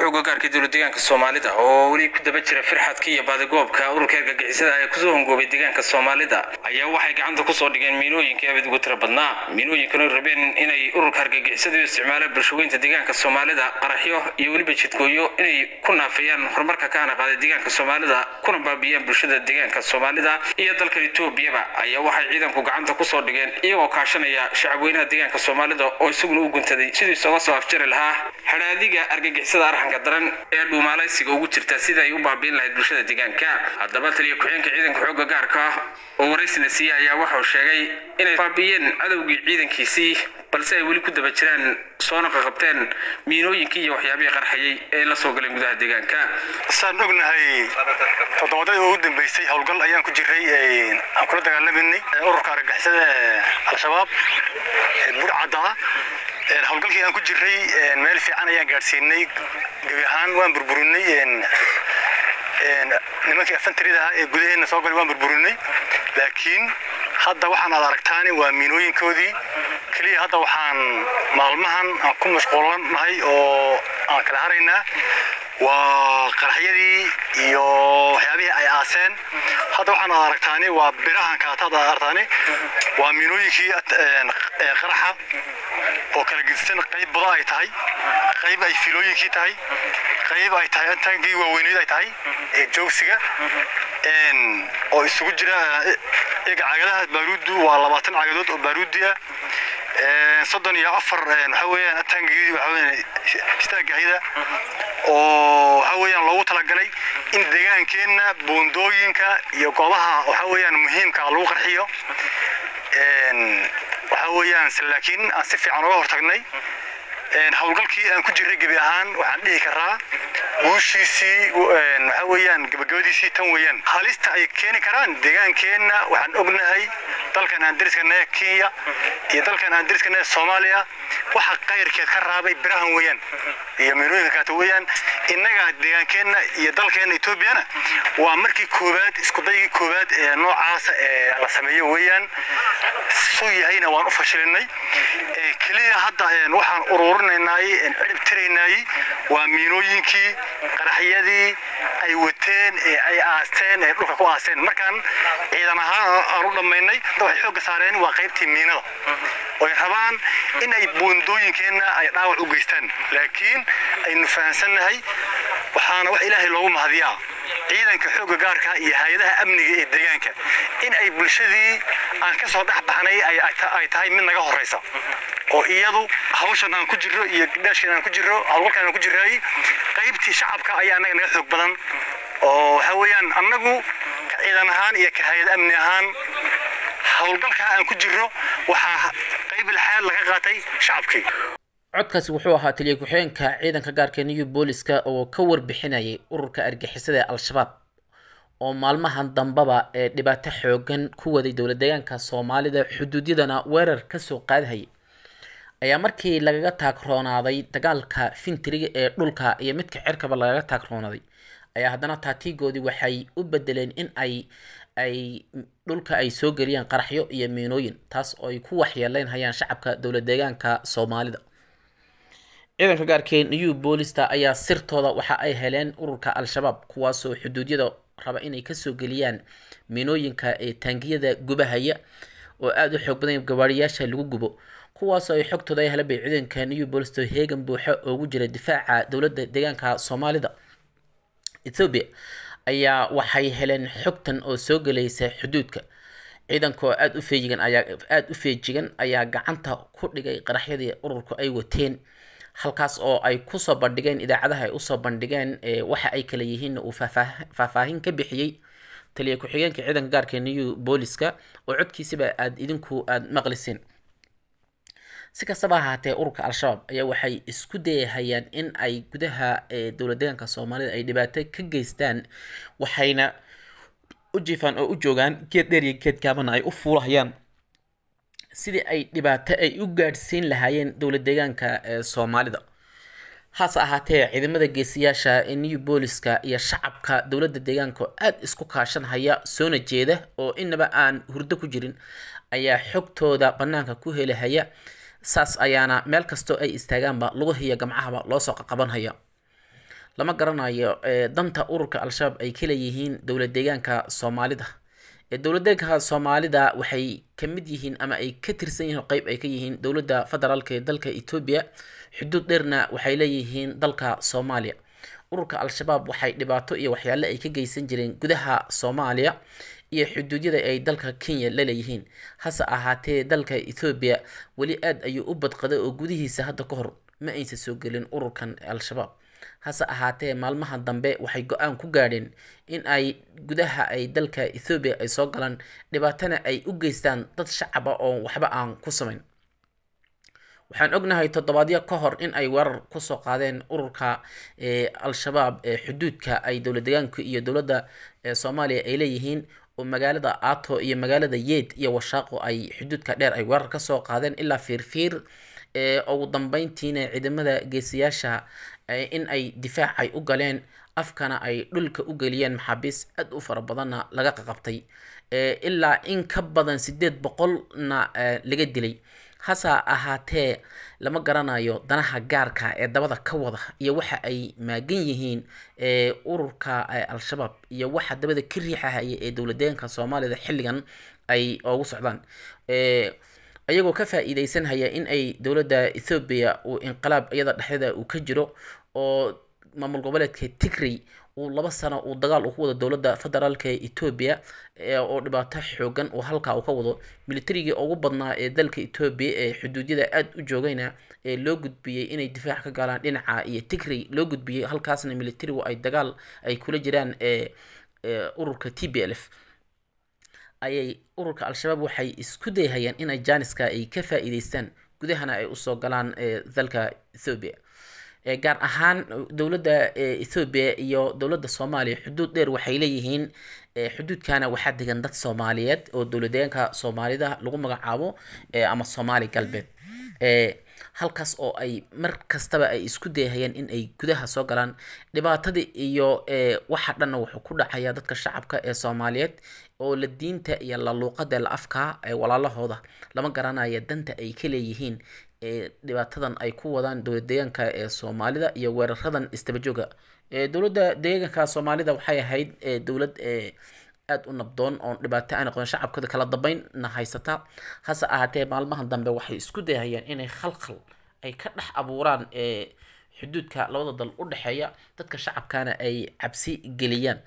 xooga gaarka dowlad deegaanka soomaalida oo weli ku daba jira firxadka iyo baadigoobka ururka argagixisada ee kusoo hongoobay deegaanka soomaalida ayaa waxay gacanta kusoo dhigeen miinooyinkii abid ugu tira badnaa miinooyinkan oo rabeen inay ururka argagixisada u isticmaalaan bulshaweynta deegaanka soomaalida qaraxyo iyo weliba jidgooyo inay ku naafeeyaan horumarka ka hana qaaday deegaanka soomaalida kuna baabiyaan bulshada deegaanka soomaalida iyo dalkan etoobiyaba ayaa waxay ciidanku gacanta kusoo dhigeen iyagoo kaashanaya shacabweynaha deegaanka soomaalida oo isaguna u guntaday siduu isaga soo afjari lahaa hadhaadiga argagixisada arxanka daran ee dhuumaalaysiga ugu jirta sida ay u baabiin lahayd bulshada deegaanka haddaba taliya ku-xeenka ciidanka xoogga gaarka oo waraysina siiye ayaa waxau sheegay inay baabiyeen cadowgii ciidankiisii balse ay weli ku daba jiraan soona qaqabteen miinooyinkii iyo waxyaabihii qarxayay ee la soo galeen gudaha deegaanka saan ognahay toddobadadii ugu dambeysay howlgal ayaan ku jiray aan kula dagaalamanay ururka argagixisada al-shabaab burcadda howlgalkii aan ku jiray meel fiican ayaan gaadhsiinay gebi ahaan waan burburinay nimankii afantarida ahaa ee gudaheena soo galay waan burburinay laakiin hadda waxaan aad aragtaani waa miinooyinkoodii keliya hadda waxaan maalmahan aan ku mashquulanahay oo aan kala haraynaa waa qaraxyadii iyo waxyaabihii ay aaseen hadda waxaan aad aragtaani waa birahan kaataad aad aragtaani waa miinooyinkii qaraxa oo kala gedisan qayb buda ay tahay qayb ay filooyinkii tahay qayb ay tahay antaankii waaweyneed ay tahay ee joogsiga oo isugu jira iyaga cagadaha baaruuddu waa labaatan cagadood oo baaruudi ah soddon iyo afar waxa weeyaan ataangii waxa weeyaan istaagahida oo waxa weeyaan loogu talagalay in deegaankeenna buundooyinka iyo goobaha waxa weeyaan muhiimka lagu qarxiyo waxa weeyaan laakiin aan si fiican uga hortagnay howlgalkii aan ku jiray gebi ahaan waxaan dhihi karaa guushiisii waxa weeyaan gabagabadiisii tan weeyaan halista ay keeni karaan deegaankeenna waxaan ognahay dalkan aan dariskanahay kenya iyo dalkan aan dariskanahay soomaaliya waxa qayrkeed ka raabay birahan weeyaan iyo miinooyinka kaata weeyaan innaga deegaankeenna iyo dalkeenna etoobiyana waa markii koowaad iskudaygii koowaad ee noocaasa ee la sameeyo weeyaan suu yahayna waan u fashilinay keliya hadda waxaan ururinaynay cirib tiraynay waa miinooyinkii qaraxyadii ay wateen ee ay aasteen ee dhulka ku aasteen markaan ciidan ahaan aan u dhammaynay waxay xoogga saareen waa qaybtii miinada oy rabaan in ay buundooyinkeenna ay dhaawac u geystaan laakiin aynu fahansannahay waxaana wax ilaahay loogu mahadiyaa ciidanka xoogga gaarka iyo hay-adaha amniga ee deegaanka in ay bulshadii aan ka soo dhex baxnay ay tahay mid naga horeysa oo iyadu hawshan aan ku jirro iyo dhaashkan aan ku jirro howlgalkan aan ku jirray qaybtii shacabka ayaa annaga naga xoog badan oo waxa weeyaan annagu ka ciidan ahaan iyo ka hay-ad amni ahaan howlgalka aan ku jirro waxaa qayb laxaad laga qaatay shacabkii codkaasi wuxuu ahaa taliya ku-xigeenka ciidanka gaarka new booliska oo ka warbixinayay ururka argixisada ee al-shabaab oo maalmahan dambaba ee dhibaato xoogan ku waday dowlad deegaanka soomaalida xuduudyadana weerar kasoo qaadahayay ayaa markii lagaga taagroonaaday dagaalka fintiriga ee dhulka iyo midka cirkaba lagaga taagroonaaday ayaa haddana taatiigoodii waxay u bedeleen in ay ay dhulka ay soo geliyaan qaraxyo iyo miinooyin taas oo ay ku waxyeeleyn hayaan shacabka dowlad deegaanka soomaalida ciidanka gaarkee new boolista ayaa sirtooda waxa ay heleen ururka al-shabaab kuwaasoo xuduudyada raba inay kasoo geliyaan miinooyinka ee taangiyada gubahaya oo aada u xoog badan gabaariyaasha lagu gubo kuwaasoo ay xogtooda ay heleen bay ciidanka new boolista heegan buuxa oogu jira difaaca dowladda deegaanka soomaalida ethoobiya ayaa waxay heleen xogtan oo soo gelaysa xuduudka ciidanka oo aada u feejigan ayaa aada u feejigan ayaa gacanta ku dhigay qaraxyadii ururku ay wateen halkaas oo ay kusoo bandhigeen idaacadaha ay usoo bandhigeen waxa ay kala yihiin uu faahfaahin ka bixiyey taliya ku-xigeenka ciidanka gaarka new booliska oo codkiisaba aada idinku aada maqliseen si kastaba ahaatee ururka al-shabaab ayaa waxay isku dayahayaan in ay gudaha dowlad deegaanka soomaalida ay dhibaato ka geystaan waxayna u jiifaan oo u joogaan geed dheer iyo geed gaabana ay u fuulahayaan sidii ay dhibaato ay u gaadhsiin lahaayeen dowlad deegaanka ee soomaalida hase ahaatee ciidamada geesiyaasha ee new booliska iyo shacabka dowladda deegaanka oo aada isku kaashanhaya soona jeeda oo inaba aan hurdo ku jirin ayaa xogtooda banaanka ku helahaya saas ayaana meel kastoo ay istaagaanba lugahiyo gamcahaba loosoo qaqabanhaya lama garanayo danta ururka al-shabaab ay ka leeyihiin dowlad deegaanka soomaalida dowlad deegaanka soomaalida waxay ka mid yihiin ama ay ka tirsan yihiin qeyb ay ka yihiin dowladda federaalk ee dalka etoobiya xuduud dheerna waxay leeyihiin dalka soomaaliya ururka al-shabaab waxay dhibaato iyo waxyaale ay ka geysan jireen gudaha soomaaliya iyo xuduudyada ay dalka kenya la leeyihiin hase ahaatee dalka ethoobiya weli aad ayuu u badqaday oo gudihiisa hadda ka hor ma aysan soo gelin ururkan al-shabaab hase ahaatee maalmaha dambe waxay go-aan ku gaadheen in ay gudaha ay dalka ethoobiya ay soo galaan dhibaatana ay u geystaan dad shacaba oo waxba aan ku samayn waxaan ognahay toddobaadyo ka hor in ay weerar kusoo qaadeen ururka al-shabaab ee xuduudka ay dowlad deegaanka iyo dowladda soomaaliya ay leeyihiin oo magaalada ato iyo magaalada yeed iyo washaaqo ay xuduudka dheer ay weerar kasoo qaadeen ilaa fiirfiir ugu dambeyntiina ciidamada geesiyaasha in ay difaac ay u galeen afkana ay dhulka u geliyeen maxaabiis aad u fara badanna laga qaqabtay ilaa in ka badan sideed boqolna laga dilay hase ahaatee lama garanayo danaha gaarka ee dabada ka wada iyo waxa ay maagan yihiin ururka al-shabaab iyo waxa dabada ka riixahaya ee dowladdeeganka soomaalida xilligan ay ugu socdaan ayagoo ka faa-iideysanhaya in ay dowladda ethoobiya uu inqilaab iyada dhexdeeda uu ka jiro oo maamul goboleedka tigray uu laba sano uu dagaal uu ku wado dowladda federaalka etoobiya oo dhibaato xoogan uu halkaa uu ka wado militarigii ugu badnaa ee dalka etoobiya ee xuduudyada aada u joogayna ee loo gudbiyey inay difaac ka galaan dhinaca iyo tigray loo gudbiyey halkaasna militarigu ay dagaal ay kula jiraan ururka t b l f ayay ururka al-shabaab waxay isku dayhayaan inay jaaniska ay ka faa-iideystaan gudahana ay usoo galaan dalka ethoobiya gaar ahaan dowladda ethoobiya iyo dowladda soomaaliya xuduud dheer waxay leeyihiin xuduudkana waxaa degan dad soomaaliyeed oo dowladdeegaanka soomaalida lagu magacaabo ama soomaali galbeed halkaas oo ay mar kastaba ay isku dayhayaan in ay gudaha soo galaan dhibaatadii iyo waxa dhanna wuxuu ku dhacaya dadka shacabka ee soomaaliyeed oo la diinta iyo la luuqada la afka walaalahooda lama garanaya danta ay ka leeyihiin dhibaatadan ay ku wadaan dowlad deegaanka ee soomaalida iyo weeraradan istabajooga dowladda deegaanka soomaalida waxay ahayd dowlad aada u nabdoon oon dhibaato aan aqoon shacabkooda kala dambeynna haysata hase ahaatee maalmahan dambe waxay isku dayhayaan inay khalkhal ay ka dhex abuuraan xuduudka labada dal u dhexeeya dadka shacabkana ay cabsi geliyaan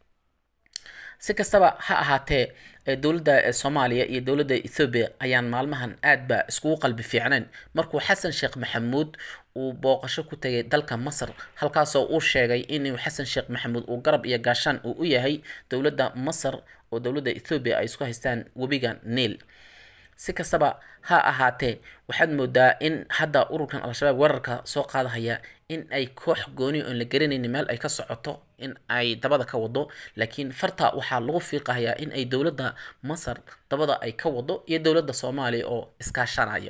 si kastaba ha ahaatee dowladda soomaaliya iyo dowladda ethoobiya ayaan maalmahan aad ba iskugu qalbi fiicnayn markuu xasan sheekh maxamuud uu booqasho ku tegay dalka masar halkaasoo uu sheegay inuu xasan sheekh maxamuud uu garab iyo gaashaan uu u yahay dowladda masar oo dowladda ethoobiya ay isku haystaan webiga niil si kastaba ha ahaatee waxaad moodaa in hadda ururkan al-shabaab weerarka soo qaadahaya in ay koox gooni oon la garanaynin meel ay ka socoto in ay dabada ka wado laakiin farta waxaa lagu fiiqahayaa in ay dowladda masar dabada ay ka wado iyo dowladda soomaaliya oo iskaashanaya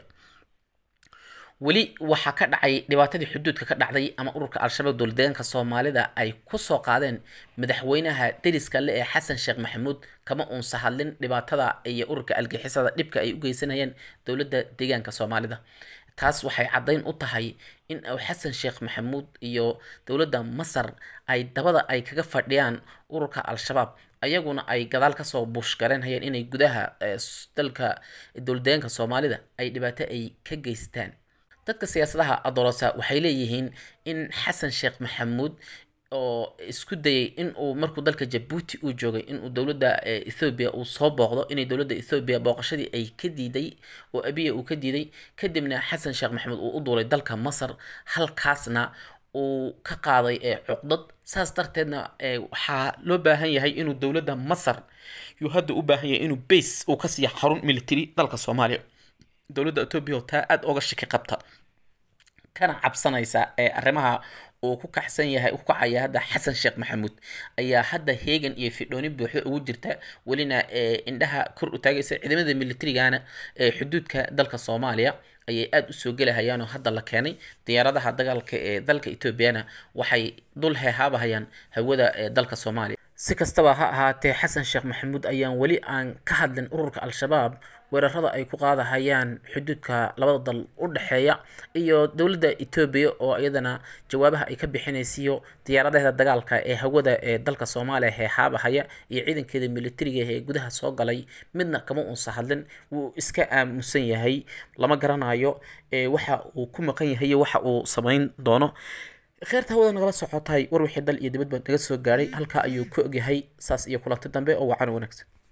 weli waxaa ka dhacay dhibaatadii xuduudka ka dhacday ama ururka al-shabaab dowladdeegaanka soomaalida ay kusoo qaadeen madaxweynaha deriska le ee xasan sheekh maxamuud kama uunsa hadlin dhibaatada iyo ururka algixisada dhibka ay u geysanayeen dowladda deegaanka soomaalida taas waxay caddayn u tahay in uu xasan sheekh maxamuud iyo dowladda masar ay dabada ay kaga fadhiyaan ururka al-shabaab ayaguna ay gadaal kasoo buushgareynhayeen inay gudaha dalka dowladdeegaanka soomaalida ay dhibaato ay ka geystaan dadka siyaasadaha adorosa waxay leeyihiin in xasan sheekh maxamuud oo isku dayay in uu markuu dalka jabuuti uu joogay inuu dowladda ethoobiya uu soo booqdo inay dowladda ethoobiya booqashadii ay ka diiday oo abiya uu ka diiday kadibna xasan sheekh maxamuud uu u duulay dalka masar halkaasna uu ka qaaday cuqdad saas darteedna waxaa loo baahan yahay inuu dowladda masar yuu hadda u baahan yahay inuu base uu ka siiya xarun military dalka soomaaliya dowladda etoobiya oo taa aada oga shaki qabta kana cabsanaysa ee arrimaha uu ku kaxsan yahay ku kacaya hadda xasan sheekh maxamuud ayaa hadda heegan iyo fidhooni buuxda ugu jirta welina indhaha kor u taagaysa ciidamada militarigana ee xuduudka dalka soomaaliya ayay aada usoo gelahayaan oo hadda la keenay diyaaradaha dagaalka ee dalka etoobiyana waxay dul heehaabahayaan hawada ee dalka soomaaliya si kastaba ha ahaatee xasan sheekh maxamuud ayaan weli aan ka hadlin ururka al-shabaab weerarada ay ku qaadahayaan xuduudka labada dal u dhexeeya iyo dowladda etoobiya oo iyadana jawaabaha ay ka bixinaysiyo diyaaradaheeda dagaalka ee hawada ee dalka soomaaliya heexaabahaya iyo ciidankeeda militariga ee gudaha soo galay midna kama uusa hadlin wuu iska aamusan yahay lama garanayo waxa uu ku maqan yahay iyo waxa uu samayn doono kheerta hawada nagala socotay war wixii dal iyo dibadba naga soo gaadhay halkaa ayuu ku ogyahay saas iyo kulanti dambe oo wacan wanaagsan